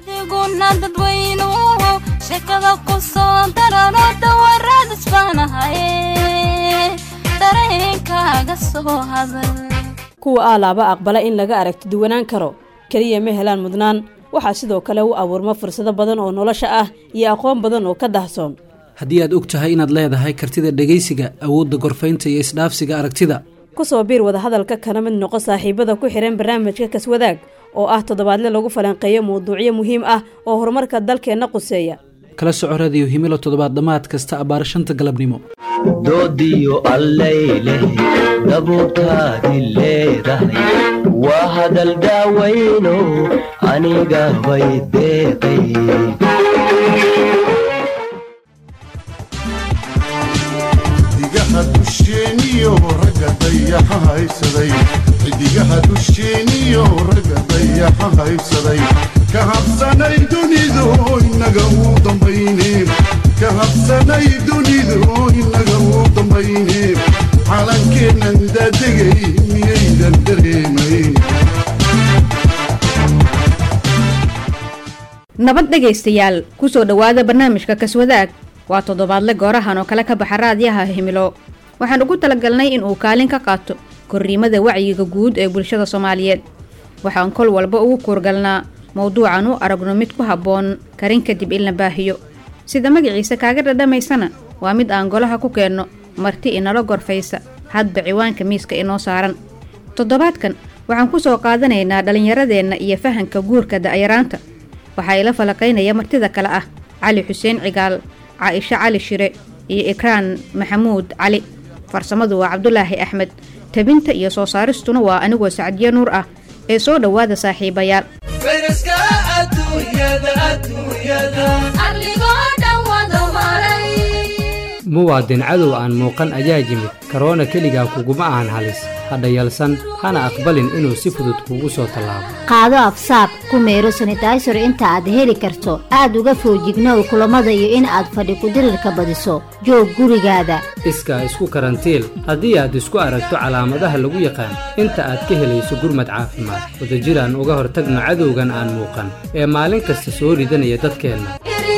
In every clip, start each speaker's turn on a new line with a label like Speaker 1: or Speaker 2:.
Speaker 1: adiguna dadweynuhu sheekada ku soo darano dawaraad isbaanahaye dareenkaaga soo hadal
Speaker 2: kuwa aalaaba aqbala in laga aragti duwanaan karo keliya ma helaan mudnaan waxaa sidoo kale u abuurma fursado badan oo nolosha ah iyo aqoon badan oo ka dahsoon
Speaker 3: haddii aad og tahay inaad leedahay kartida dhegaysiga awoodda gorfaynta iyo isdhaafsiga aragtida
Speaker 2: ku soo biir wadahadalka kana mid noqo saaxiibada ku xidhan barnaamijka kaswadaag oo ah toddobaadle lagu falanqeeyo mawduucyo muhiim ah oo horumarka dalkeenna quseeya
Speaker 3: kala soco radiyo himilo toddobaad dhammaad kasta abbaar shanta galabnimo
Speaker 4: doodiyo allay leh dabuurtaadi leedahay waa hadal daawayno aniga bay deeqay
Speaker 5: xidigaha dusheeniyo ragga dayaxa haysaday xidigaha dusheeniyo ragga dayaxa haysaday ka habsanay dunidu inaga uu dambayne ka habsanay dunidu inaga uu dambayne calankeennan daadegay miyaydan dareemayn
Speaker 6: nabad dhegaystayaal ku soo dhowaada barnaamijka kaswadaag waa toddobaadle goorahan oo kale ka baxa raadyaha himilo waxaan ugu talagalnay in uu kaalin ka qaato korriimada wacyiga guud ee bulshada soomaaliyeed waxaan kol walba ugu kuurgalnaa mowduucan u aragno mid ku habboon karin kadib in la baahiyo sida magaciisa kaaga dhadhamaysana waa mid aan golaha ku keenno marti inala gorfaysa hadba ciwaanka miiska inoo saaran toddobaadkan waxaan ku soo qaadanaynaa dhallinyaradeenna iyo fahanka guurka da'yaraanta waxaa ila falaqaynaya martida kale ah cali xuseen cigaal caaisho cali shire iyo ikraan maxamuud cali farsamadu waa cabdulaahi axmed tabinta iyo soo saaristuna waa anigoo sacdiyo nuur ah ee soo dhowaada saaxiibayaal
Speaker 7: muwaadin cadow aan muuqan ayaa yimid karoona keligaa kuguma ahan halis hadha yalsan hana aqbalin inuu si fudud kuugu soo tallaabo
Speaker 8: qaado afsaab ku meero sanitaysar inta aad heli karto aad uga foojignow kulammada iyo in aad fadhi kudirirka badiso joog gurigaada
Speaker 7: iskaa isku karantiil haddii aad isku aragto calaamadaha lagu yaqaan inta aad ka helayso gurmad caafimaad wadajiraan uga hortagno cadowgan aan muuqan ee maalin kasta soo ridanaya dadkeenna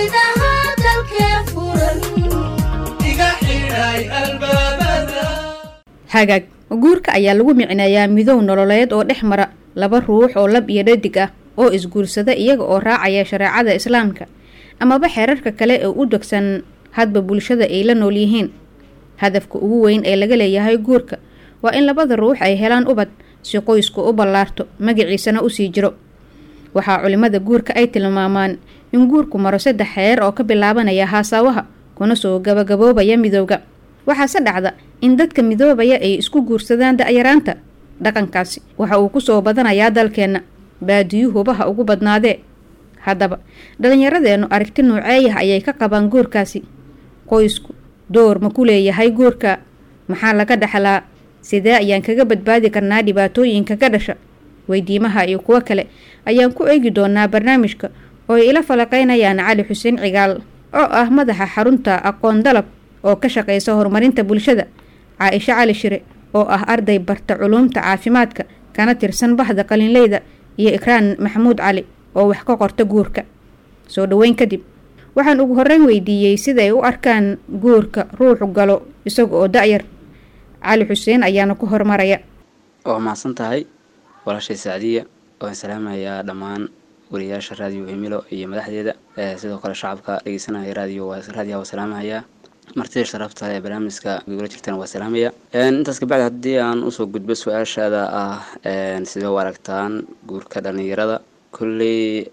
Speaker 6: hagaag guurka ayaa lagu micneeyaa midow nololeed oo dhex mara laba ruux oo lab iyo dhadig ah oo isguursada iyaga oo raacaya shareecada islaamka amaba xeerarka kale ee u degsan hadba bulshada ay la nool yihiin hadafka ugu weyn ee laga leeyahay guurka waa in labada ruux ay helaan ubad si qoysku u ballaarto magaciisana usii jiro waxaa culimmada guurka ay tilmaamaan in guurku maro saddex xeer oo ka bilaabanaya haasaawaha kuna soo gabagaboobaya midowga waxaase dhacda in dadka midoobaya ay isku guursadaan da'yaraanta dhaqankaasi waxa uu ku soo badanayaa dalkeenna baadiyuhubaha ugu badnaadee haddaba dhallinyaradeennu aragti nuuceeyah ayay ka qabaan guurkaasi qoysku door ma ku leeyahay guurka maxaa laga dhaxlaa sidee ayaan kaga badbaadi karnaa dhibaatooyinka ka dhasha weydiimaha iyo kuwo kale ayaan ku eegi doonaa barnaamijka oo ay ila falaqaynayaan cali xuseen cigaal oo ah madaxa xarunta aqoon dalab oo ka shaqaysa horumarinta bulshada caaisho cali shire oo ah arday barta culuumta caafimaadka kana tirsan baxda qalinleyda iyo ikraan maxamuud cali oo wax ka qorta guurka soo dhoweyn kadib waxaan ugu horreyn weydiiyey siday u arkaan guurka ruuxu galo isaga oo da-yar cali xuseen ayaana ku hormaraya
Speaker 9: waa mahadsan tahay walaashay sacdiya waan salaamayaa dhammaan wariyaasha raadiyo himilo iyo madaxdeeda sidoo kale shacabka dhegeysanaya raadiyo raadiyaha waa salaamahayaa martida sharafta ee barnaamijka gogolo jirtana waa salaamaya intaas kabacdi haddii aan usoo gudbo su-aashaada ah sidee u aragtaan guurka dhalinyarada kolley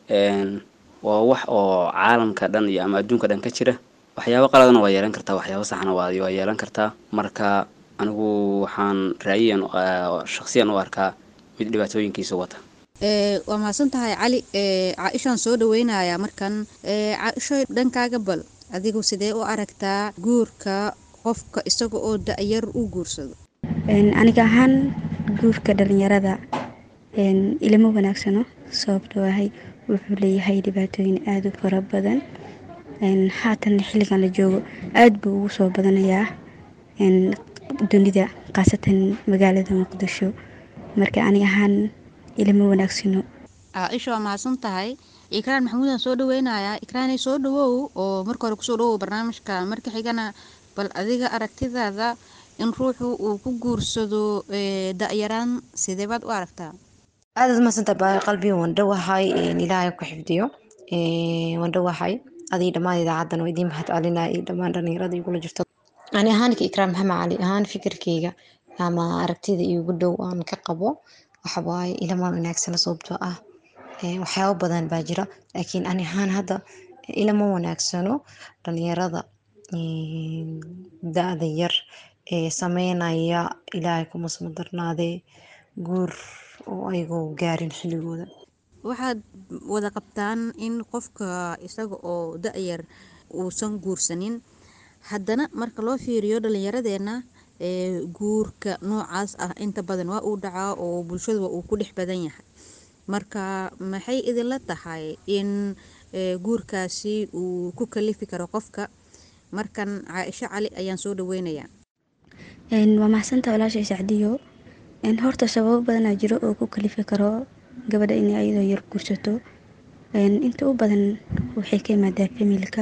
Speaker 9: waa wax oo caalamka dhan iyo ama adduunka dhan ka jira waxyaabo qaladana waa yeelan kartaa waxyaabo saxna waa waa yeelan kartaa marka anigu waxaan raayiyan shaksiyan u arkaa mid dhibaatooyinkiisa wata
Speaker 6: waa mahadsan tahay cali caaishaan soo dhaweynayaa markan caaisho dhankaaga bal adigu sidee u aragtaa guurka qofka isaga oo da-yar u guursado
Speaker 10: aniga ahaan guurka dhalinyarada ilama wanaagsano sababtoo ahay wuxuu leeyahay dhibaatooyin aada u fara badan haatan xilligan la joogo aada buu ugu soo badanayaa dunida khaasatan magaalada muqdisho marka aniga ahaan ilama wanaagsano
Speaker 6: caaisha waa mahadsan tahay ikraan maxamuudan soo dhaweynayaa ikraanay soo dhawow oo marka hore kusoo dhawow barnaamijka marka xigana bal adiga aragtidaada in ruuxu uu ku guursado da-yaraan sidee baad u aragtaa
Speaker 11: aadaad mahadsanta baayo qalbi waan dhowahay ilaahay ku xifdiyo waan dhowahay adii dhammaan idaacadan oo idiin mahad celinaya iyo dhammaan dhalinyarada igula jirto ani ahaanka ikraam maxamed cali ahaan fikirkeyga ama aragtida igu dhow aan ka qabo waxawaaye ilamaan wanaagsana sababtoo ah waxyaabo badan baa jira laakiin ani ahaan hadda ilama wanaagsano dhalinyarada da-da yar ee sameynaya ilaahay kuma soo darnaadee guur oo ayagoo gaarin xilligooda
Speaker 6: waxaad wada qabtaan in qofka isaga oo da-yar uusan guursanin haddana marka loo fiiriyo dhalinyaradeenna ee guurka noocaas ah inta badan waa uu dhacaa oo bulshadu uu ku dhex badan yahay marka maxay idinla tahay in guurkaasi uu ku kalifi karo qofka markan caaisho cali ayaan soo dhaweynayaa
Speaker 10: waa maxsanta walaashay sacdiyo horta sababo badanaa jiro oo ku kalifi karo gabadha inay ayadoo yar guursato inta u badan waxay ka imaadaa familka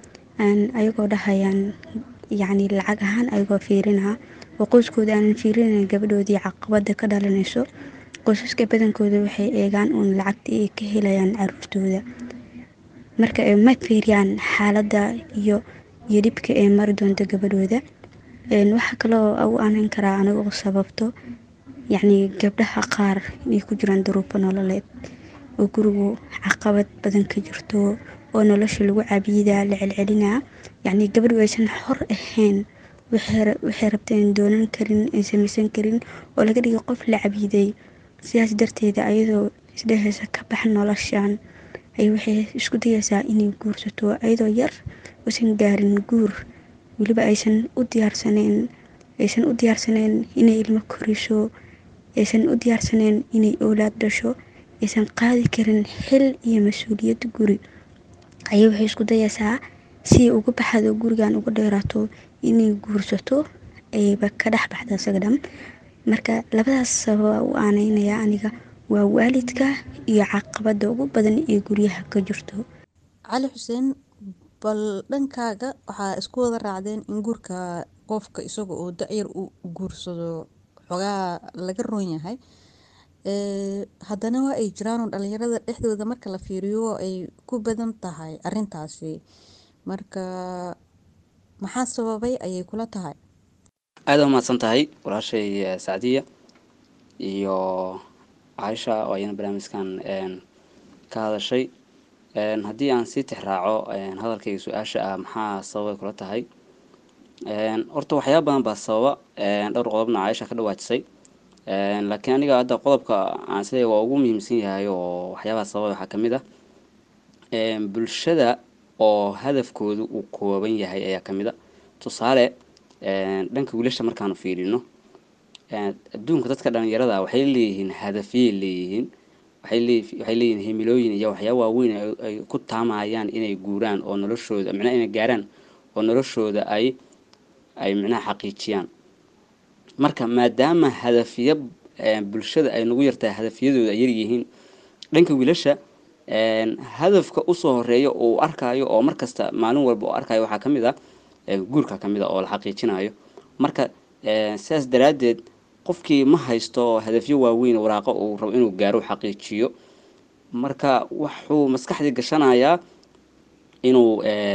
Speaker 10: ayagoo dhahayaan yacni lacag ahaan ayagoo fiirinaa oo qoyskooda aanan fiirinayn gabadhoodii caqabada ka dhalanayso qoysaska badankooda waxay eegaan uun lacagta ay ka helayaan caruurtooda marka ma fiiriyaan xaaladda iyo iyo dhibka ee mari doonto gabadhooda waxaa kaloo u aanan karaa anigoo sababto yacni gabdhaha qaar inay ku jiraan duruufo nololeed oo gurigu caqabad badan ka jirto oo nolosha lagu cabiidaa la celcelinaa yacni gabadhu aysan xor ahayn waxay rabteen doonan karin ay samaysan karin oo laga dhigay qof la cabiiday sidaas darteeda ayadoo isdhehaysa ka bax noloshan ay waxay isku dayaysaa inay guursato ayadoo yar uusan gaarin guur weliba aysan u diyaarsaneyn aysan u diyaarsaneyn inay ilmo koriso aysan u diyaarsaneyn inay oolaad dhasho aysan qaadi karin xil iyo mas-uuliyad guri ayay waxay isku dayaysaa si ay uga baxdo gurigan uga dheeraato inay guursato ayba ka dhex baxda isaga dhan marka labadaas sababa u aaneynaya aniga waa waalidka iyo caqabada ugu badan ee guryaha ka jirto
Speaker 6: cali xuseen bal dhankaaga waxaa isku wada raacdeen in guurka qofka isaga oo da-yar u guursado xogaa laga roon yahay haddana waa ay jiraanoo dhalinyarada dhexdooda marka la fiiriyo ay ku badan tahay arintaasi marka maxaa sababay ayay kula tahay
Speaker 9: aada umahadsan tahay walaashay sacdiya iyo caaisha oo ayana barnaamijkan ka hadashay haddii aan sii tixraaco hadalkayga su-aasha ah maxaa sababay kula tahay horta waxyaaba badan baa sababa dhowr qodobna caaisha ka dhawaajisay laakiin aniga hadda qodobka aan isleeyahay waa ugu muhiimsan yahay oo waxyaabaha sababay waxaa kamid ah bulshada oo hadafkoodu uu kooban yahay ayaa kamid a tusaale dhanka wiilasha markaanu fiirino adduunka dadka dhalinyarada waxay leeyihiin hadafyay leeyihiin waxay leeyihiin himilooyin iyo waxyaaba waaweyn ay ku taamayaan inay guuraan oo noloshooda micnaha inay gaaraan oo noloshooda ay ay micnaha xaqiijiyaan marka maadaama hadafyo bulshada ay nagu yartahay hadafyadooda ay yaryihiin dhanka wiilasha hadafka usoo horeeya oo uu arkaayo oo markasta maalin walba oo arkayo waxaa kamid ah guurka kamid a oo la xaqiijinayo marka sidaas daraaddeed qofkii ma haysto hadafyo waaweyn waraaqo uu rabo inuu gaaro xaqiijiyo marka wuxuu maskaxdii gashanayaa inuu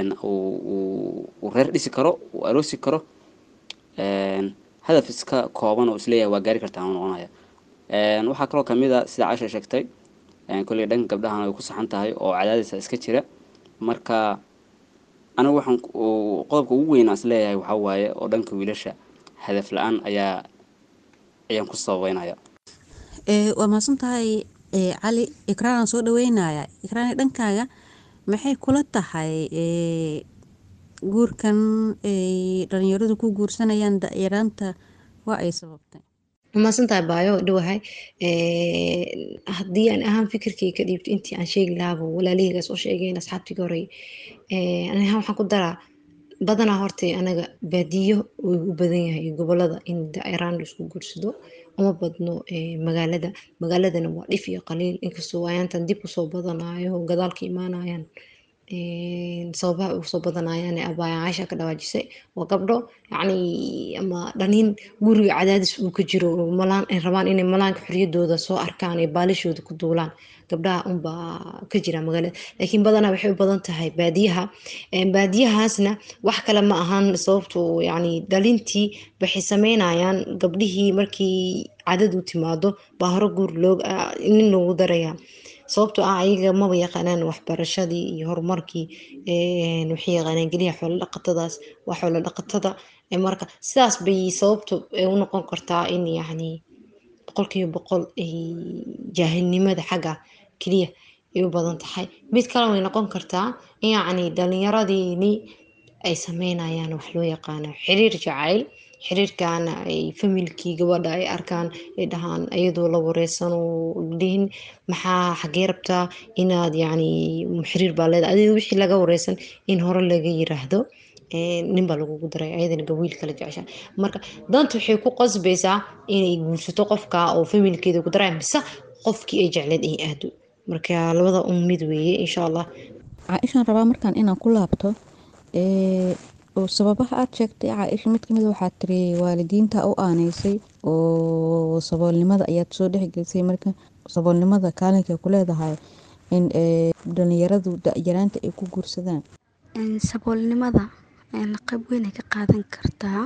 Speaker 9: uu reer dhisi karo uu aroosi karo hadaf iska kooban oo isleeyahay waa gaari kartaa noqonaya waxaa kaloo kamid a sida casha sheegtay kolley dhanka gabdhahan ay ku saxan tahay oo cadaadisa iska jira marka anigu waxaan qodobka ugu weyn aan isleeyahay waxaa waaye oo dhanka wiilasha hadaf la-aan ayaa ayaan ku sababeynaya
Speaker 6: waa mahadsan tahay cali ikraanaan soo dhaweynaya ikraan dhankaaga maxay kula tahay guurkan ay dhalinyaradu ku guursanayaan da-yaraanta waa ay sababtay
Speaker 11: mahadsantahay baayo dhawahay haddii aan ahaan fikirkay ka dhiibto intii aan sheegi lahaaba walaalihaygaas oo sheegeen asxaabtiga horey ani ahaan waxaan ku daraa badanaa horta anaga baadiyo uu u badan yahay gobolada in da-yaraan laisku guursado uma badno magaalada magaaladana waa dhif iyo qaliil inkastoo ayaantan dib usoo badanayo gadaalka imaanayaan sababaha ugu soo badanayaan ee abaaya caasha ka dhawaajisay waa gabdho yacni ama dhaliin guriga cadaadis uu ka jiro malaan ay rabaan inay malaanka xoriyadooda soo arkaan ee baalishooda ku duulaan gabdhaha unbaa ka jira magaalada laakiin badanaa waxay u badan tahay baadiyaha baadiyahaasna wax kale ma ahan sababto yacni dhalintii waxay sameynayaan gabdhihii markii cadad u timaado baa hore guur loo nin loogu darayaa sababtoo ah ayaga maba yaqaanaan waxbarashadii iyo horumarkii waxay yaqaanaan geliya xoolo dhaqatadaas waa xoolo dhaqatada marka sidaas bay sababtu u noqon kartaa in yacni boqolkiiba boqol ay jaahilnimada xagga keliya ay u badan tahay mid kale way noqon kartaa in yacni dhalinyaradiini ay sameynayaan wax loo yaqaano xiriir jacayl xiriirkaana ay familkii gabadha ay arkaan ay dhahaan iyadoo la wareysan oo dhihin maxaa xagee rabtaa inaad yacni xiriir baa leedahay adiga wixii laga wareysan in hore laga yiraahdo nin baa lagugu daray ayadana gawiil kala jecesha marka danta waxay ku qasbaysaa inay guursato qofka oo familkeeda ku daray mise qofkii ay jecleed ay aado marka labada un mid weeye insha allah
Speaker 12: caaishaan rabaa markaan inaan ku laabto oo sababaha aad sheegtay caaisha mid kamid waxaa tiri waalidiinta u aaneysay oo saboolnimada ayaad soo dhexgelisay marka saboolnimada kaalinka ku leedahay in dhalinyaradu da-yaraanta ay ku guursadaan
Speaker 10: saboolnimada qayb weyn ay ka qaadan kartaa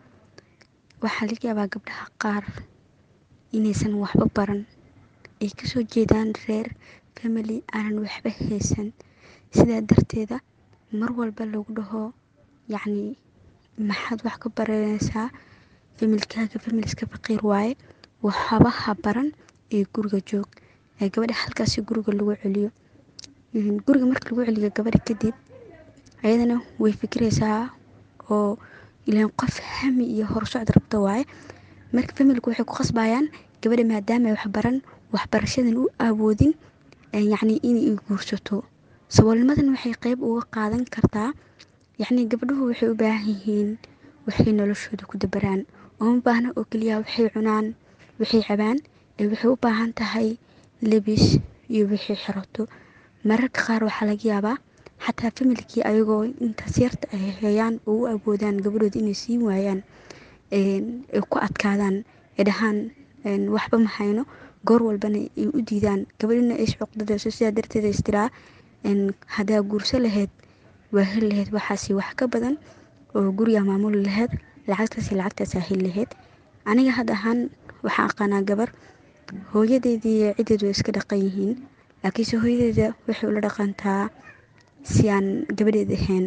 Speaker 10: waxaa laga yaabaa gabdhaha qaar inaysan waxba baran ay kasoo jeedaan reer family aanan waxba haysan sidaa darteeda mar walba lagu dhaho yacni maxaad wax ka baranaysaa familkaaga familiska faqiir waaye waxabaha baran ee guriga joog ee gabadha halkaasi guriga lagu celiyo guriga marka lagu celiyo gabadha kadib ayadana way fikiraysaa oo ilaan qof hami iyo horsocod rabto waaye marka familku waxay ku qasbayaan gabadha maadaama wax baran waxbarashadan u awoodin yacni inay guursato saboolnimadan waxay qeyb uga qaadan kartaa yacni gabdhuhu waxay u baahan yihiin waxay noloshooda ku dabaraan uma baahna oo keliya waxay cunaan waxay cabaan ee waxay u baahan tahay lebis iyo wixii xirato mararka qaar waxaa laga yaabaa xataa familkii ayagoo intaas yarta ay heeyaan oo u awoodaan gabadhooda inay siin waayaan ay ku adkaadaan ay dhahaan waxba ma hayno goor walbana ay u diidaan gabadhina ay iscuqdadayso sidaa darteed istiraa haddaa guurso lahayd waa heli lahayd waxaasi wax ka badan oo guriga maamuli lahayd lacagtaasi lacagtaasaa heli lahayd aniga had ahaan waxaan aqaanaa gabar hooyadeedii ciddeedu way iska dhaqan yihiin laakiinse hooyadeeda waxay ula dhaqantaa si aan gabadheed ahayn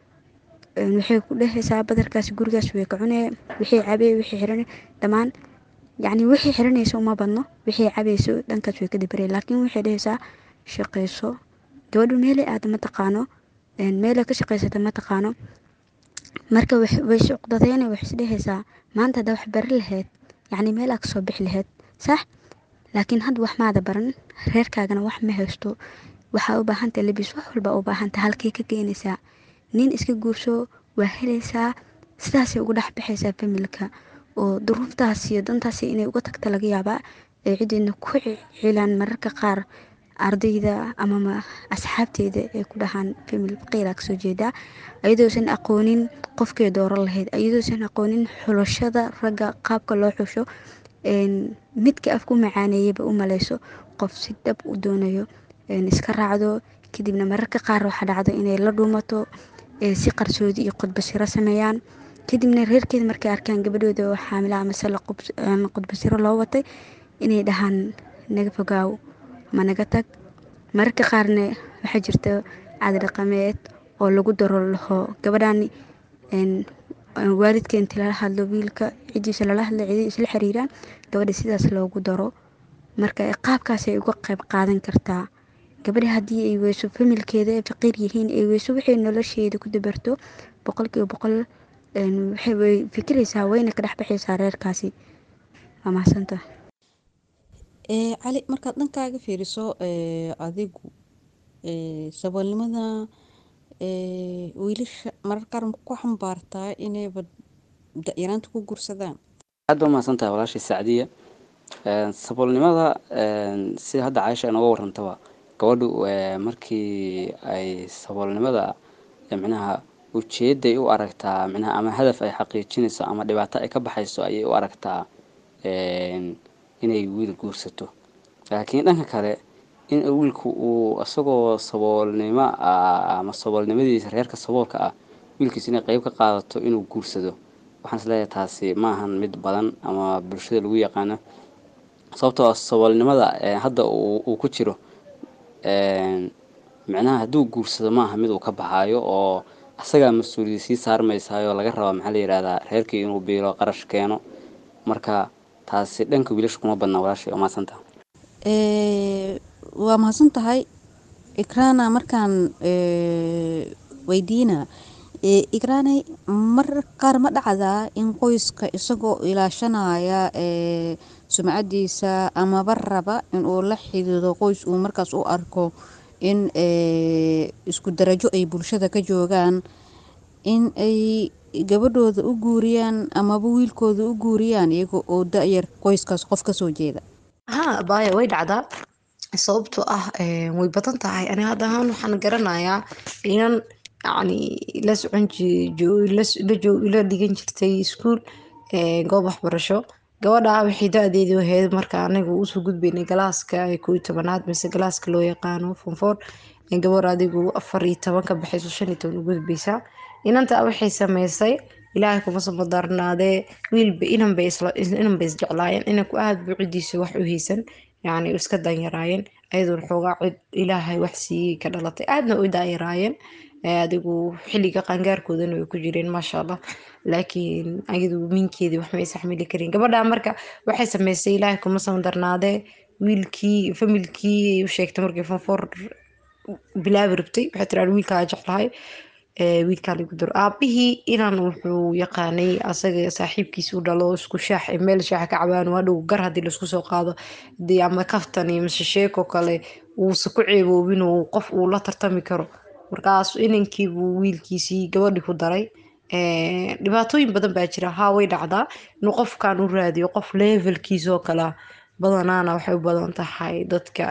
Speaker 10: waxay ku dhehaysaa badarkaas gurigaas way ka cunee wixii cabee wixii xirane dhammaan yacni wixii xiranaysa uma badno wixii cabayso dhankaas way ka dabarey laakiin waxay dhehaysaa shaqayso gabadhu meelay aada ma taqaano meelay ka shaqaysata ma taqaano marka way suuqdadeena waxay isdhehaysaa maanta haddaa wax bari lahayd yacni meel aa kasoo bixi lahayd sax laakiin hadda wax maada baran reerkaagana wax ma haysto waxaa u baahanta lebis wax walba u baahanta halkay ka keenaysaa nin iska guurso waa helaysaa sidaasay uga dhex baxaysaa familka oo duruuftaas iyo dantaas inay uga tagta laga yaabaa ay cideedna ku cilaan mararka qaar ardayda amama asxaabteeda ay ku dhahaan famil faqiira kasoo jeedaa ayadoosan aqoonin qofkay dooran lahayd ayadoosan aqoonin xulashada ragga qaabka loo xusho midka af ku macaaneeyaba u maleyso qof si dhab u doonayo iska raacdo kadibna mararka qaar waxaa dhacdo inay la dhuumato si qarsoodi iyo qudbasiro sameeyaan kadibna reerkeeda markay arkaan gabadhooda oo xaamila amase qudbasiro loo watay inay dhahaan naga fogaaw ma naga tag mararka qaarna waxaa jirta caadi dhaqameed oo lagu daro laho gabadhaani waalidka inti lala hadlo wiilka cidiisa lala hadlo cidi isla xiriiraan gabadha sidaas loogu daro marka qaabkaasay uga qayb qaadan kartaa gabadha haddii ay weyso familkeeda ay faqiir yihiin ay weyso waxay nolosheeda ku dabarto boqolkiiba boqol waxay fikiraysaa wayna ka dhexbaxaysaa reerkaasi waa mahadsanta
Speaker 12: cali markaad dhankaaga fiiriso adigu saboolnimada wiilasha mararka qaar ku xambaartaa inayba da-yaraanta ku guursadaan
Speaker 9: aad baa mahadsantahay walaashii sacdiya saboolnimada sida hadda caaisha inooga warantaba gabadhu markii ay saboolnimada micnaha ujeeday u aragtaa micnaha ama hadaf ay xaqiijinayso ama dhibaato ay ka baxayso ayay u aragtaa inay wiil guursato laakiin dhanka kale in wiilku uu isagoo saboolnimo ama saboolnimadiisa reerka saboolka ah wiilkiisa inay qeyb ka qaadato inuu guursado waxaan isleeyahay taasi maahan mid badan ama bulshada lagu yaqaano sababtoo saboolnimada hadda uu ku jiro micnaha hadduu guursado maaha mid uu ka baxaayo oo asagaa mas-uuliyad sii saarmaysaayoo laga rabaa maxaa la yidhahdaa reerkii inuu biilo qarash keeno marka taasi dhanka wiilasha kuma badnaa walaashay oo mahadsanta
Speaker 12: waa mahadsan tahay ikraana markaan weydiina ikraanay mar qaar ma dhacdaa in qoyska isagoo ilaashanaya sumcadiisa amaba raba inuu la xidido qoys uu markaas u arko in isku darajo ay bulshada ka joogaan in ay gabadhooda u guuriyaan amaba wiilkooda u guuriyaan iyaga oo da-yar qoyskaas qof kasoo jeeda
Speaker 11: haa baaya way dhacdaa sababtoo ah way badan tahay ani hadda ahaan waxaan garanayaa inan yacni la socon la dhigan jirtay iskuul goob waxbarasho gabadha waxay da-deedii ahayd marka anaga usoo gudbaynay galaaska koo iyo tobanaad mise galaaska loo yaqaano fonfor gabar adigu afar iyo toban ka baxayso shan iyo toban u gudbaysaa inanta waxay sameysay ilaahay kuma samadarnaadee wiilba inanbay inanbay isjeclaayeen inanku aad buu cidiisa wax u haysan yacni iska danyaraayeen ayadoon xoogaa cid ilaahay wax siiyey ka dhalatay aadna u daayaraayeen adigu xilliga qaangaarkoodana way ku jireen maasha allah laakiin ayadu minkeedii wax ma isxamili karin gabadha marka waxay sameysay ilaahay kuma samadarnaadee wiilkii familkii u sheegtay markii fonfor bilaabi rabtay waxay tiraa wiilkaa jeclahay wiilkaa lagu daro aabihii inan wuxuu yaqaanay asaga saaxiibkiis u dhalo isku shaax meel shaax ka cabaan waa dhow gar haddii laisku soo qaado dee ama kaftan iyo mise sheeko kale uusa ku ceeboobin uu qof uu la tartami karo markaas inankiibuu wiilkiisii gabadhii ku daray dhibaatooyin badan baa jira haa way dhacdaa inuu qofkan u raadiyo qof levelkiisoo kalea badanaana waxay u badan tahay dadka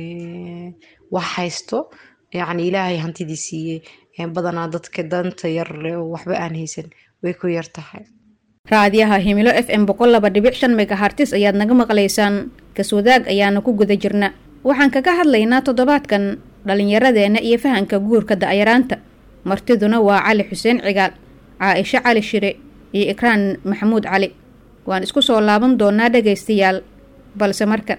Speaker 11: wax haysto yacni ilaahay hantidii siiyey badanaa dadka danta yar leh oo waxba aan haysan way ku yar tahay
Speaker 6: raadiyaha himilo f m boqol laba dhibic shan megahartis ayaad naga maqlaysaan kaswadaag ayaana ku guda jirna waxaan kaga hadlaynaa toddobaadkan dhallinyaradeenna iyo fahanka guurka da'yaraanta martiduna waa cali xuseen cigaal caaisho cali shire iyo ikraan maxamuud cali waan isku soo laaban doonaa dhagaystayaal balse markan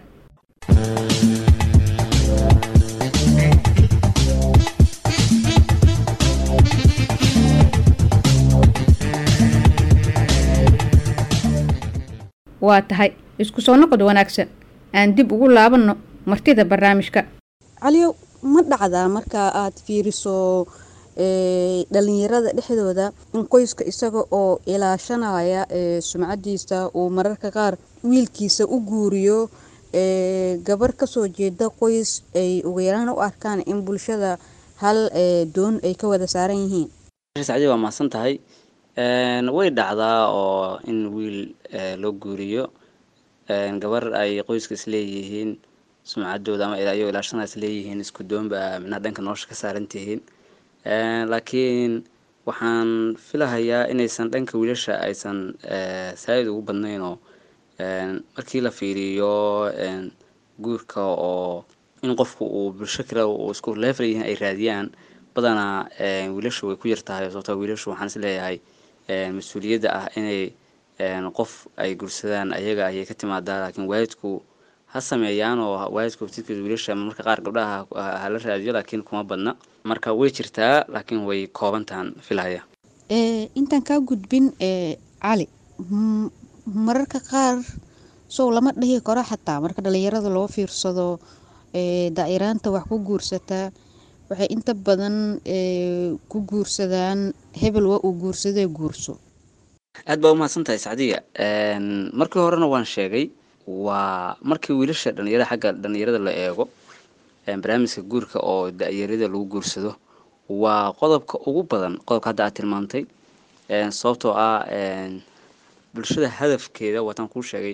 Speaker 6: waa tahay isku soo noqod wanaagsan aan dib ugu laabanno martida barnaamijka
Speaker 12: caliyow ma dhacdaa marka aad fiiriso dhalinyarada dhexdooda in qoyska isaga oo ilaashanaya sumcadiisa uu mararka qaar wiilkiisa u guuriyo gabar kasoo jeeda qoys ay ugu yaraan u arkaan in bulshada hal doon ay ka wada saaran yihiin
Speaker 9: sacdi waa mahadsan tahay way dhacdaa oo in wiil loo guuriyo gabar ay qoyska isleeyihiin sumcadooda ama ayagoo ilaashana isleeyihiin isku doonba minaha dhanka nolosha ka saaran tihiin laakiin waxaan filahayaa inaysan dhanka wiilasha aysan saa-id ugu badnayn oo markii la fiiriyo guurka oo in qofku uu bulsho kale uu isku leefal yihiin ay raadiyaan badanaa wiilashu way ku yartahay sababtoo wiilashu waxaan is leeyahay mas-uuliyadda ah inay qof ay gursadaan ayaga ayay ka timaadaa laakiin waalidku ha sameeyaan oo waalidku tidkiisa wiilasha marmarka qaar gabdhaha hala raadiyo laakiin kuma badna marka way jirtaa laakiin way koobantahan filaya
Speaker 12: intaan kaa gudbin cali mararka qaar sow lama dhihi karo xataa marka dhalinyarada loo fiirsado daa'iraanta wax ku guursataa waxay inta badan ku guursadaan hebel waa uu guursadee guurso
Speaker 9: aad baa umahadsan tahay sacdiya markii horena waan sheegay waa markii wiilasha dhalinyarada xagga dhalinyarada la eego barnaamijka guurka oo da-yarada lagu guursado waa qodobka ugu badan qodobka hadda aad tilmaantay sababtoo ah bulshada hadafkeeda waataan kuu sheegay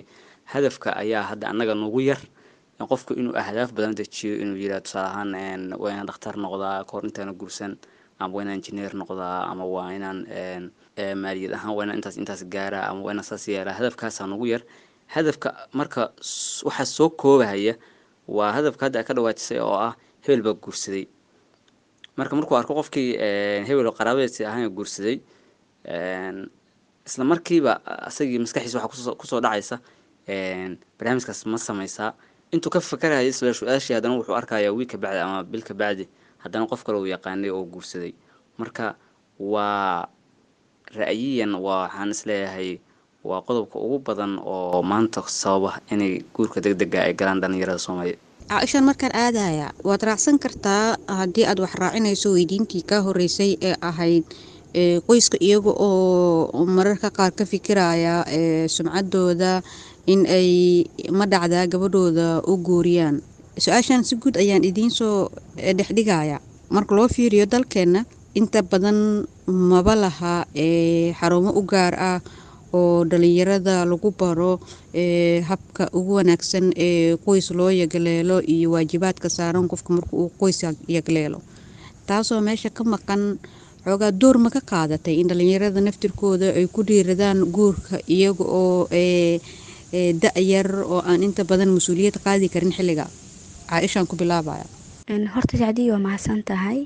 Speaker 9: hadafka ayaa hadda annaga nugu yar qofku inuu ahdaaf badan dejiyo inuu yidhaha tusaale ahaan waa inaan dhakhtar noqdaa kahor intaana guursan ama waa inaan injineer noqdaa ama waa inaan maaliyad ahaan waa inaan intaas intaas gaaraa ama waa inaan saas yeelaa hadafkaasaa nugu yar hadafka marka waxaa soo koobahaya waa hadafka hadda ka dhawaatisay oo ah hebel baa guursaday marka markuu arko qofkii hebel oo qaraabadiisi ahaan guursaday isla markiiba asagii maskaxiisa waxaa kusoo dhacaysa barnaamijkaas ma sameysaa intuu ka fakaraya isla su-aashii haddana wuxuu arkayaa wiil ka bacdi ama bil ka bacdi haddana qof kale uu yaqaanay oo guursaday marka waa ra'yiyan waa waxaan isleeyahay waa qodobka ugu badan oo maanta sababa inay guurka deg dega ay galaan dhalinyarada soomaaliyeed
Speaker 12: caaishaan markaan aadaya waad raacsan kartaa haddii aad wax raacinayso weydiintii kaa horeysay ee ahayd qoyska iyaga oo mararka qaar ka fikiraya sumcadooda in ay ma dhacdaa gabadhooda u guuriyaan su-aashan si guud ayaan idiin soo dhexdhigaya marka loo fiiriyo dalkeenna inta badan maba laha xarumo u gaar ah oo dhalinyarada lagu baro habka ugu wanaagsan ee qoys loo yagleelo iyo waajibaadka saaran qofka marka uu qoys yagleelo taasoo meesha ka maqan xoogaa door ma ka qaadatay in dhalinyarada naftirkooda ay ku dhiiradaan guurka iyaga oo da-yar oo aan inta badan mas-uuliyad qaadi karin xilliga caaishaan ku bilaabaya
Speaker 10: horta sacdii waa mahadsan tahay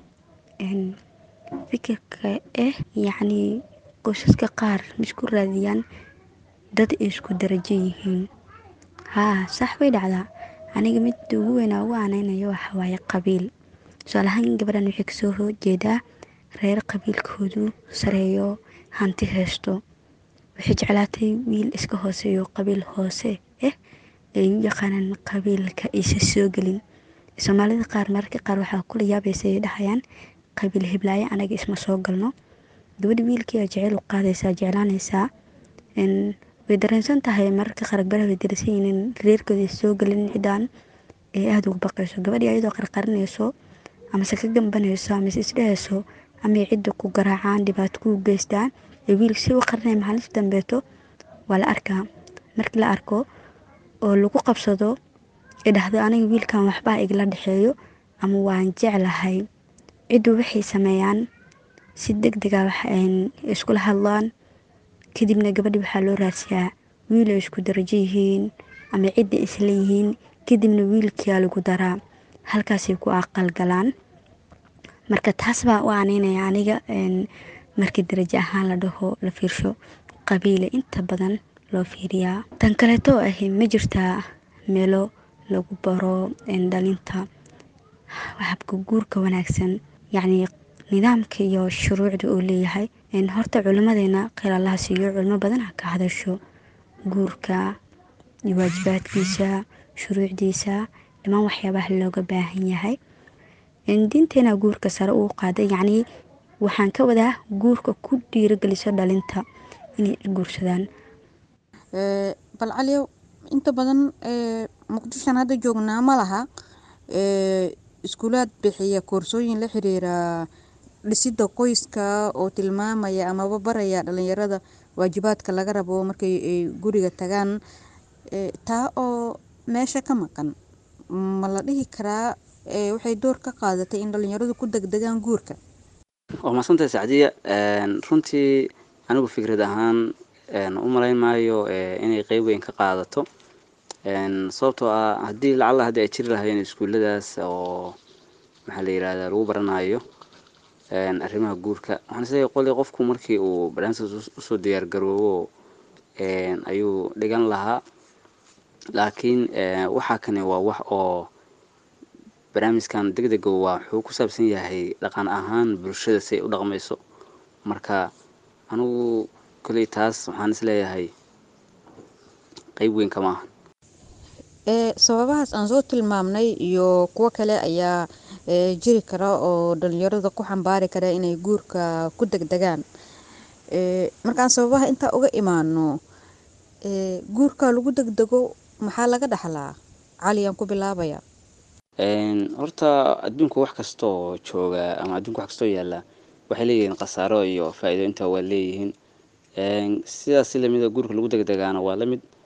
Speaker 10: fikirka ah yacnii qoysaska qaar maisku raadiyaan dad ay isku darajo yihiin haa sax way dhacdaa aniga midda ugu weynaa ugu aaneynayo waxa waaye qabiil tusaalahaan gabadhan waxay kasoo horjeedaa reer qabiilkoodu sareeyo hanti haysto waxay jeclaatay wiil iska hooseeyo qabiil hoose ah ay u yaqaanaan qabiilka aysa soo gelin soomaalida qaar mararka qaar waxaa kula yaabaysa ay dhahayaan qabiil hiblaayo anaga isma soo galno gabadha wiilkii a jeceyl u qaadaysaa jeclaanaysaa way dareensan tahay mararka qaar gabadha way darsan yihiin reerkooda soo gelin cidaan ee aada ugu baqayso gabadhii ayadoo qarqarinayso amase ka gambanayso amase isdhehayso amay cidda ku garaacaan dhibaato ku geystaan ee wiilka si u qarinaya maalinta dambeeto waa la arkaa markii la arko oo lagu qabsado ee dhahdo aniga wiilkan waxbaa igala dhexeeyo ama waan jeclahay ciddu waxay sameeyaan si deg dega iskula hadlaan kadibna gabadhi waxaa loo raadsiyaa wiil ay isku darajo yihiin ama cidda isla yihiin kadibna wiilkia lagu daraa halkaasay ku aqal galaan marka taas baa u aaneynaya aniga markii darajo ahaan la dhaho la fiirsho qabiile inta badan loo fiiriyaa tan kaleeto ah ma jirtaa meelo lagu baro dhalinta habka guurka wanaagsan yacnii nidaamka iyo shuruucda uu leeyahay horta culimadeena kheyr allaha siiyo culimo badan ha ka hadasho guurka iyo waajibaadkiisa shuruucdiisa dhammaan waxyaabaha looga baahan yahay diinteena guurka sare uu qaaday yacnii waxaan ka wadaa guurka ku dhiirogeliso dhalinta inay guursadaan
Speaker 12: bal caliyow inta badan muqdishoan hadda joognaa ma laha iskuulaad bixiya koorsooyin la xiriira dhisida qoyska oo tilmaamaya amaba baraya dhalinyarada waajibaadka laga rabo markay ay guriga tagaan taa oo meesha ka maqan ma la dhihi karaa waxay door ka qaadatay in dhalinyaradu ku degdegaan guurka
Speaker 9: waa mahadsantahay sacdiya runtii anigu fikrad ahaan u malayn maayo inay qeyb weyn ka qaadato sababtoo ah haddii lacalla haddii ay jiri lahayn iskuulladaas oo maxaa la yirahdaa lagu baranayo arrimaha guurka waxaan isleeyahay qoli qofku markii uu barnaamijkaas usoo diyaar garoobo ayuu dhigan lahaa laakiin waxaa kani waa wax oo barnaamijkan deg dega waa wuxuu ku saabsan yahay dhaqan ahaan bulshada si ay u dhaqmayso marka anigu koley taas waxaan isleeyahay qeyb weyn kama aha
Speaker 12: sababahaas aan soo tilmaamnay iyo kuwo kale ayaa jiri kara oo dhalinyarada ku xambaari kara inay guurka ku degdegaan markaan sababaha intaa uga imaano guurka lagu degdego maxaa laga dhaxlaa cali aan ku bilaabaya
Speaker 9: horta adduunka wax kastaoo jooga ama adduunka wax kastoo yaalla waxay leeyihiin khasaaro iyo faa-iido intaa waa leeyihiin sidaas si lamida guurka lagu degdegaana waa lamid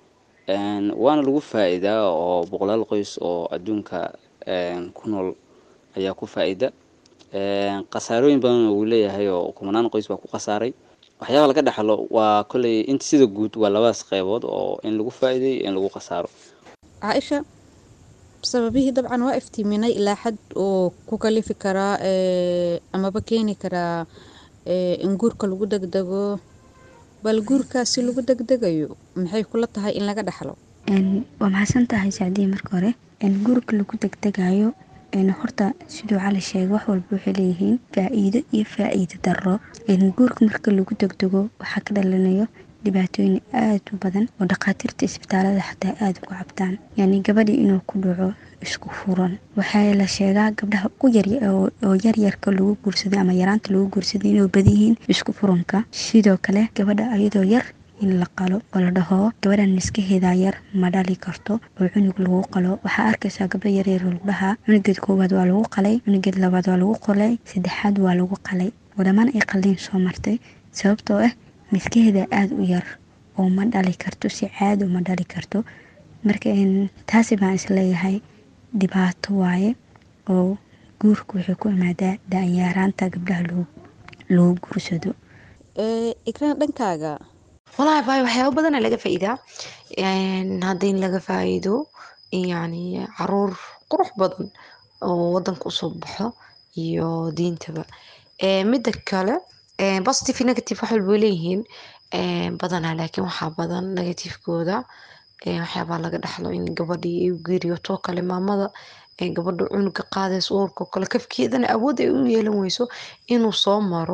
Speaker 9: waana lagu faa'iidaa oo boqolaal qoys oo adduunka ku nool ayaa ku faa'iida khasaarooyin badan uu leeyahay oo kumanaan qoys baa ku khasaaray waxyaaba laga dhaxlo waa kolley inta sida guud waa labadaas qeybood oo in lagu faa'iiday in lagu khasaaro
Speaker 12: caaisha sababihii dabcan waa iftiiminay ilaa xad oo ku kalifi karaa amaba keeni karaa in guurka lagu degdego bal guurkaa si lagu degdegayo maxay kula tahay in laga dhaxlo
Speaker 10: waa mahadsan tahay sacdiya marka hore guurka lagu degdegayo horta siduu cali sheegay wax walba waxay leeyihiin faa-iido iyo faa-iido daro guurka marka lagu degdego waxaa ka dhalanayo dhibaatooyin aada u badan oo dhakhaatiirta isbitaalada xataa aada ugu cabtaan yani gabadhii inuu ku dhaco isku furan waxaa la sheegaa gabdhaha u yar oo yaryarka lagu guursaday ama yaraanta lagu guursaday inuu badanyihiin isku furanka sidoo kale gabadha ayadoo yar in la qalo oo la dhaho gabadhan miskaheedaa yar ma dhali karto oo cunug lagu qalo waxaa arkaysaa gabdho yaryar lagu dhahaa cunugeed koowaad waa lagu qalay cunugeed labaad waa lagu qolay saddexaad waa lagu qalay oo dhammaan ay qalliin soo martay sababtoo ah miskaheeda aada u yar oo ma dhali karto si caado ma dhali karto marka taasi baan isleeyahay dhibaato waaye oo guurka waxay ku imaadaa da-yaaraanta gabdhaha lagu guursado
Speaker 12: ikraan dhankaaga
Speaker 11: walahi baay waxyaaba badana laga faa'iidaa haddii laga faa'iido yani caruur qurux badan oo wadanka usoo baxo iyo diintaba midda kale positive negative wax walba way leeyihiin badanaa laakiin waxaa badan negativekooda waxyaabaa laga dhaxlo in gabadhii ay u geeriyoto kale maamada gabadha cunuga qaadaysa uurka kale kafkeedana awood ay u yeelan weyso inuu soo maro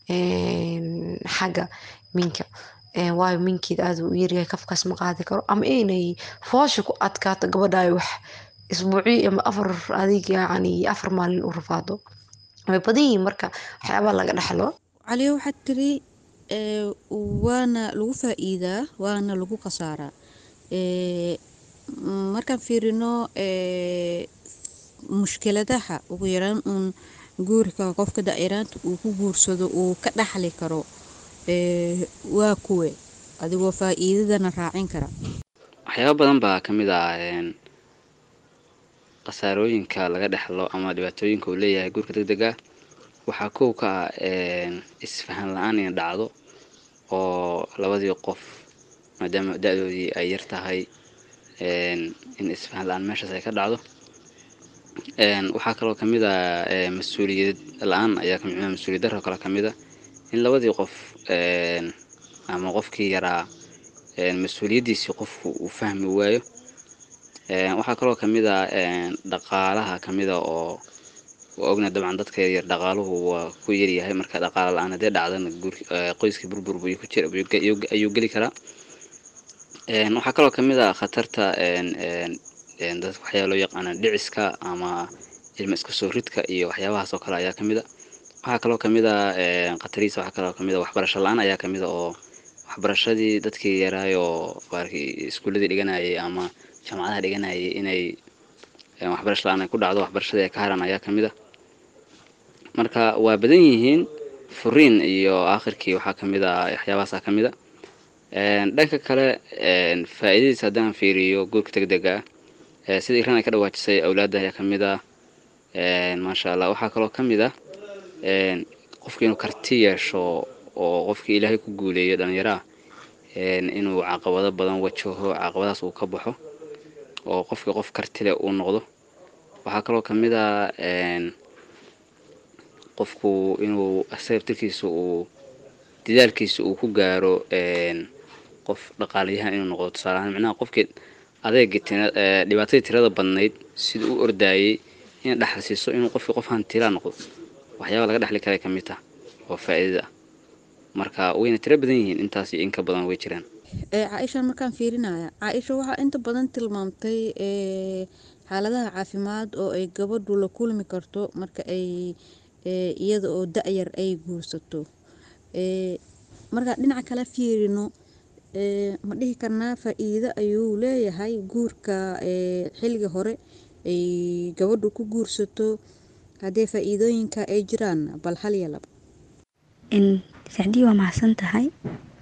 Speaker 11: xagga minka waayo minkeeda aada u yaryahay kafkaas ma qaadi karo ama inay foosha ku adkaato gabadha ay wax isbuuciyo ama afar adig yani afar maalin u rafaado way badan yihiin marka waxyaabaa laga dhaxlo
Speaker 12: caliyo waxaad tiri waana lagu faa-iidaa waana lagu khasaaraa markaan fiirino mushkiladaha ugu yaraan uun guurka qofka da-yaraanta uu ku guursado uu ka dhaxli karo waa kuwe adigoo faa-iidadana raacin kara
Speaker 9: waxyaaba badan baa ka mid ah khasaarooyinka laga dhexlo ama dhibaatooyinka uu leeyahay guurka deg dega waxaa kow ka ah isfahan la-aan ina dhacdo oo labadii qof maadaama da-doodii ay yar tahay in isfahan la-aan meeshaas ay ka dhacdo waxaa kaloo kamid a mas-uuliyad la-aan ayaa kamid mas-uuliyad daro kale kamid a in labadii qof ama qofkii yaraa mas-uuliyaddiisii qofku uu fahmi waayo waxaa kaloo kamid a dhaqaalaha kamid a oo waa ogna dabcan dadka yaryar dhaqaaluhu waa ku yaryahay marka dhaqaala la-aan haddee dhacdana qoyskii burbur ayuu geli karaa waxaa kaloo kamid a khatarta dadka waxyaaba loo yaqaana dhiciska ama ilma iska soo ridka iyo waxyaabahaas oo kale ayaa kamid a waxaa kaloo kamid a khatariisa waxaa kaloo kamid a waxbarasho la-aan ayaa kamid a oo waxbarashadii dadkii yaraayoo iskuuladii dhiganayay ama jaamacadaha dhiganayay inay waxbarasho la-aan ay ku dhacdo waxbarashadii ay ka haran ayaa kamid a marka waa badan yihiin furiin iyo aakhirkii waxaa kamid a waxyaabahaasa kamid a dhanka kale faa-iidadiisa haddaan fiiriyo guurka deg dega ah sida iran ay ka dhawaajisay awlaadda ayaa kamid ah maasha allah waxaa kaloo kamid ah qofki inuu karti yeesho oo qofkii ilaahay ku guuleeyo dhallinyaraha inuu caqabado badan wajaho caqabadahaas uu ka baxo oo qofkii qof kartile uu noqdo waxaa kaloo kamid ah qofku inuu asaga tirkiisa uu dadaalkiisa uu ku gaaro qof dhaqaalayahan inuu noqdo tusaaleahaan micnaha qofkii adeegii dhibaatadii tirada badnayd sida u ordaayay ina dhaxal siiso inuu qofkii qof hantilaa noqdo waxyaaba laga dhexli kara ka mid tah oo faa-iidada ah marka wayna tiro badan yihiin intaas iyo inka badan way jiraan
Speaker 12: caaisha markaan fiirinaya caaisha waxaa inta badan tilmaamtay xaaladaha caafimaad oo ay gabadhu la kulmi karto marka ay iyada oo da-yar ay guursato markaan dhinaca kale fiirino ma dhihi karnaa faa-iido ayuu leeyahay guurka xilliga hore ay gabadhu ku guursato haddee faa-iidooyinka ay jiraan bal hal iyo laba
Speaker 10: sacdii waa mahadsan tahay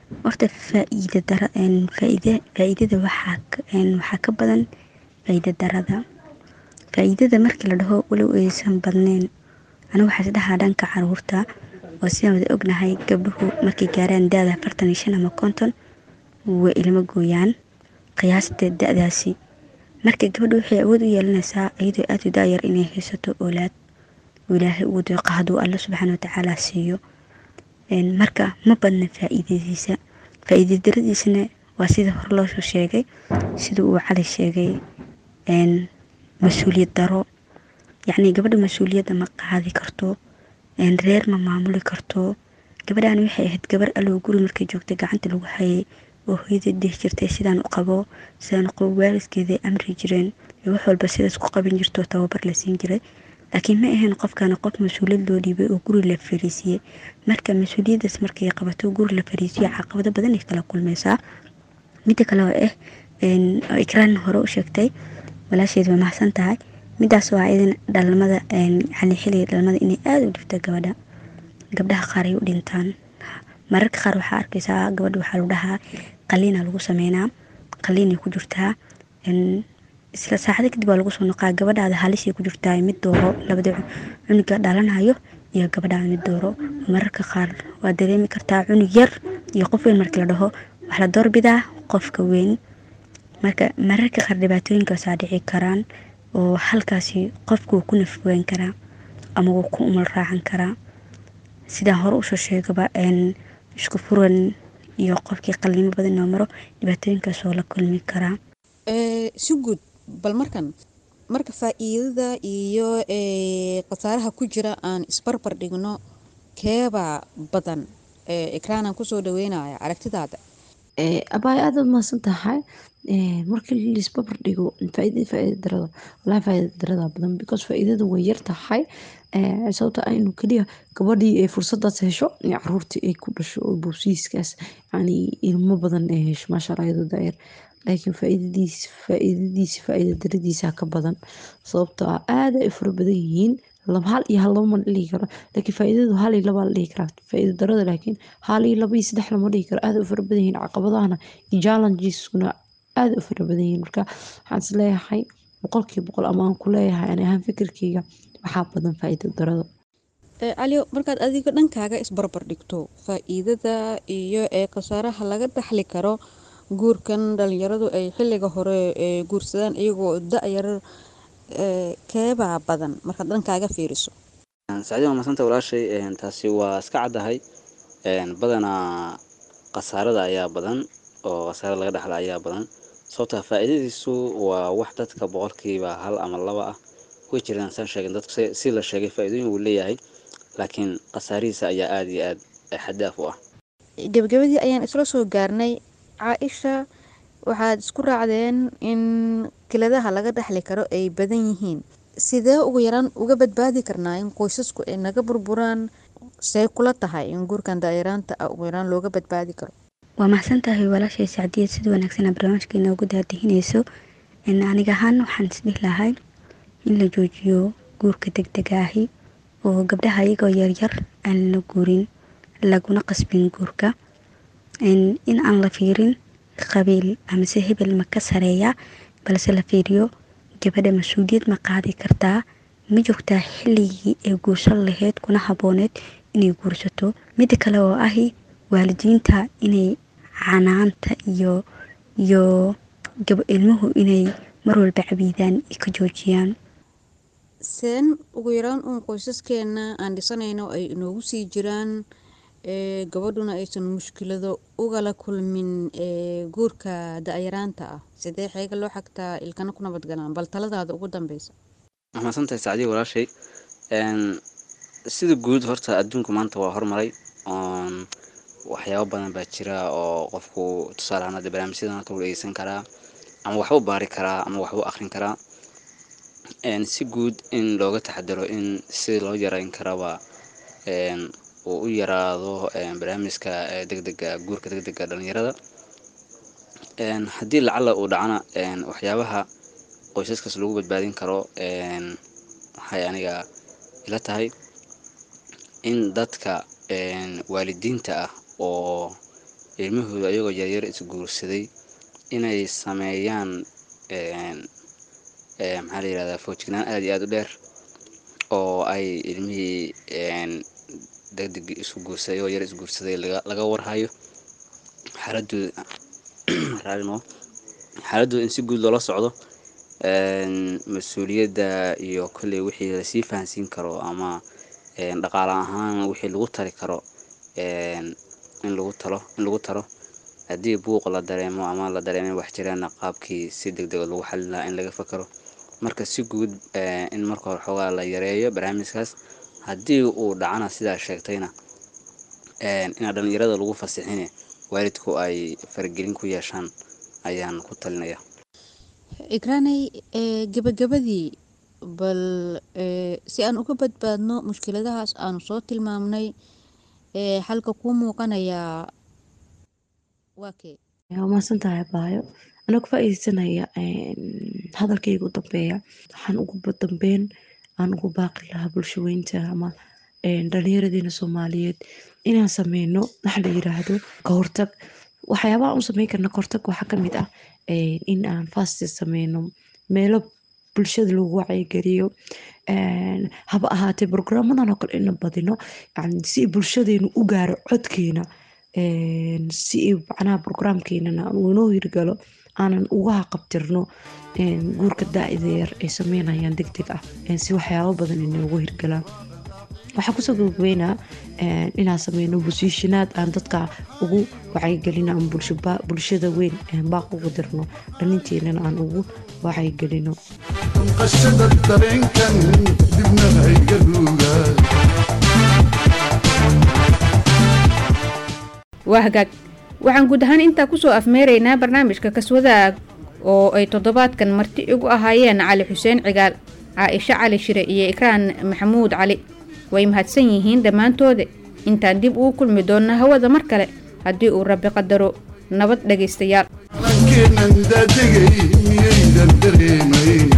Speaker 10: horta faa'iida dara faa'iida faa'iidada waxaa ka- een, waxaa ka badan faa'iida darada faa'iidada markii la dhaho walow aysan badneyn anigu waxaa isdhahaa dhanka caruurta oo sidaan wada ognahay gabdhuhu markay gaaraan da-da afartan iyo shan ama konton way ilmo gooyaan qiyaasta da-daasi marka gabadha waxay awood u yeelanaysaa iyadoo aada u daayar inay haysato oolaad oo ilaahay ugu deeqo hadduu alla subxaana watacaala siiyo Een, marka ma badna faa'iidadiisa faa'iida daradiisana waa sida hore loosoo sheegay sida uu cali sheegay een, mas-uuliyad daro yacni gabadha mas-uuliyadda ma qaadi karto een, reer ma maamuli karto gabadhaan waxay ahayd gabar allow guri markay joogtay gacanta lagu hayay oo hooyadeed dhihi jirtay sidaan u qabo sidaan u qabo waalidkeeday amri jireen iyo wax walba sidaas ku qabin jirto tababar la siin jiray laakiin ma ahayn qofkana qof mas-uuliyad loo dhiibay oo guri la fariisiyey marka mas-uuliyaddaas markay qabato guri la fariisiyo caqabado badan ay kala kulmaysaa midda kale oo ah een, oo ikraan hore u sheegtay walaasheed way mahadsan tahay midaas oo ah idan dhalmada een, yacni xilliga dhalmada inay aada u dhibto gabadha gabdhaha qaar ay u dhintaan mararka qaar waxaa arkaysaa gabadha waxaa lagu dhahaa qaliina lagu sameynaa qaliinay ku jirtaa een, isla saacada kadib waa lagu soo noqaa gabadhaada halisay ku jirtaa mid dooro labada cu- cunuga dhalanayo iyo gabadhaada mid dooro mararka qaar waa dareemi kartaa cunug yar iyo qof weyn markii la dhaho wax la doorbidaa qofka weyn marka mararka qaar dhibaatooyinkaasaa dhici karaan oo halkaasi qofku wuu ku nafweyn karaa ama wuu ku umal raacan karaa sidaan hore usoo sheegaba een, isku furan iyo qofkii qalnimo badan oo maro dhibaatooyinkaas oo la kulmi karaa
Speaker 12: Ee, si guud bal markan marka faa'iidada iyo ee, khasaaraha ku jira aan isbarbar dhigno keebaa badan ee, ikraanan kusoo dhaweynaya aragtidaada
Speaker 13: Eh, abaay aad aad mahadsan tahay Eh, markii laisbabar dhigo faa'iidada faa'iida darada walahi faa'iida darada badan because faa'iidada way yar tahay Eh, sababta ah inuu keliya gabadhii ay fursadaas hesho in caruurtii ay ku dhasho oo boobsiiskaas yani ilmo badan ay hesho maasha allah iyadoo daayar laakiin faa'iidadiis faa'iidadiisa faa'iida daradiisa ka badan sababtoo ah aad ay u fara badan yihiin laba hal iyo hal laba ma dhihi karo laakiin faa'iidadu hal iyo laba la dhihi karaa faa'iida darada laakiin hal iyo laba iyo saddex lama dhihi karo aad ay u fara badan yihiin caqabadahana iyo challengesna aad ay u fara badan yihiin marka waxaan is leeyahay boqolkiiba boqol ama aan ku leeyahay ani ahaan fikirkeyga waxaa badan faa'iida darada
Speaker 12: Ee, cali markaad adiga dhankaaga isbarbar dhigto faa'iidada iyo ee khasaaraha laga dhaxli karo guurkan dhalinyaradu ay xilliga hore ee guursadaan iyagoo da-yar ee, keebaa badan markaad dhankaaga fiiriso
Speaker 9: sacdiin waa madsanta walaashay een, taasi waa iska caddahay een, badanaa khasaarada ayaa badan oo khasaarada laga dhaxla ayaa badan sababtaa faa'iidadiisu waa wax dadka boqolkiiba hal ama laba ah way jiraan saan sheegin dadku si- si la sheegay faa'iidooyin wuu leeyahay laakiin khasaarihiisa ayaa aada iyo aad xadaaf u ah
Speaker 6: gebagabadii ayaan isla soo gaarnay caaisha waxaad isku raacdeen in kiladaha laga dhexli karo ay badan yihiin sidee ugu yaraan uga badbaadi karnaa in qoysasku ay naga burburaan see kula tahay in guurkan daayaraanta ah ugu yaraan looga badbaadi karo
Speaker 10: waa mahadsan tahay walaashay sacdiyad sida wanaagsan barnaamijka inoogu daadihinayso in aniga ahaan waxaan isdhihi lahay in la joojiyo guurka degdega ahi oo gabdhaha iyagoo yaryar aan la guurin laguna qasbin guurka in in aan la fiirin qabiil amase hebel ma ka sareeya balse la fiiriyo gabadha mas-uuliyad ma qaadi kartaa ma joogtaa xilligii ay guursan lahayd kuna habooneed inay guursato mida kale oo ahi waalidiinta inay canaanta iyo iyo gab ilmuhu inay mar walba cabiidaan ay ka joojiyaan
Speaker 12: seen ugu yaraan uun qoysaskeena aan dhisanayno ay inoogu sii jiraan ee gabadhuna aysan mushkilado ugala kulmin ee guurka da-yaraanta ah sidee xeega loo xagtaa ilkana ku nabadgalaan bal taladaada ugu dambeysa
Speaker 9: waa mahadsantahay sacdiya walaashay een, sida guud horta adduunku maanta waa hormaray oon waxyaabo badan baa jira oo qofku tusaale ahaan hadda barnaamijyadan halka u dhegeysan karaa ama waxbuu baari karaa ama waxbuu akhrin karaa een, si guud in looga taxadaro in sidii loo yareyn karaba een, uu u yaraado een, barnaamijka ee degdega guurka degdega dhalinyarada een, haddii lacala uu dhacana een, waxyaabaha qoysaskaas lagu badbaadin karo een, waxay aniga ila tahay in dadka een, waalidiinta ah oo ilmahooda ayagoo yaryar isguursaday inay sameeyaan maxaa la yirahdaa foojignaan aada iyo aada u dheer oo ay ilmihii degdeg isu guursaday oo yar isguursaday laga warhayo xaaladooda raarino xaaladooda in si guud loola socdo mas-uuliyadda iyo kolley wixii lasii fahansiin karo ama dhaqaale ahaan wixii lagu tari karo in lagu talo in lagu taro haddii buuq la dareemo ama la dareemo wax jiraana qaabkii si deg dega lagu xalin lahaa in laga fakaro marka si guud in marka hore xoogaa la yareeyo barnaamijkaas haddii uu dhacana sidaa sheegtayna inaa dhalinyarada lagu fasixine waalidku ay faragelin ku yeeshaan ayaan ku talinaya
Speaker 12: ikraanay gabagabadii bal si aan uga badbaadno mushkiladahaas aanu soo tilmaamnay xalka kuu muuqanayaa waa kee
Speaker 13: waa mahadsan tahay baayo anaa ku faa-iideysanaya hadalkayga u dambeeya waxaan ugu dambeyn aan ugu baaqi lahaa bulshaweynta ama dhalinyaradiina soomaaliyeed inaan sameyno waxa la yiraahdo kahortag waxyaabaha aan u sameyn karna kahortag waxaa kamid ah in aan fasti sameyno meelo bulshada lagu wacyigeliyo haba ahaatee brograamadan oo kale ina badino si bulshadeenu u gaaro codkeena si macnaha brograamkeenana inoo hirgalo aanan uga haqabtirno guurka daa'ida yar ay sameynayaan deg deg ah si waxyaabo badan inoogu hirgalaan waxaa kusoo gabagabeynaa inaan sameyno bosiishinaad aan dadka ugu wacyigelino ama bulshada weyn baaq ugu dirno dhalinteenana aan ugu wacyigelino
Speaker 5: qashada dareenkan dibna hayga ruugaa
Speaker 6: waa hagaag waxaan guud ahaan intaa kusoo afmeeraynaa barnaamijka kaswadaag oo ay toddobaadkan marti igu ahaayeen cali xuseen cigaal caaisho cali shire iyo ikraan maxamuud cali way mahadsan yihiin dhammaantooda intaan dib ugu kulmi doonna hawada mar kale haddii uu rabbi qadaro nabad dhegaystayaal
Speaker 5: keenan daadegay miyaydan dareemayn